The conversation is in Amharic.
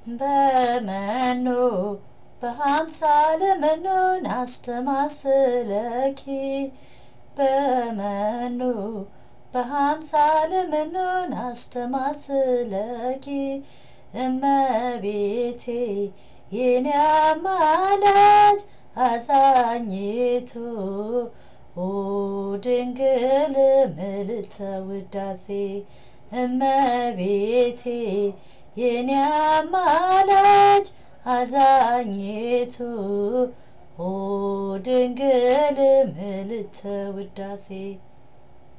በመኖ በአምሳለ መኖን አስተማስለኪ በመኖ በአምሳለ መኖን አስተማስለኪ እመቤቴ የኔ አማላጅ አዛኝቱ ኦ ድንግል ምልዕተ ውዳሴ እመቤቴ የኔ አማላጅ አዛኝቱ ኦ ድንግል ምልዕተ ውዳሴ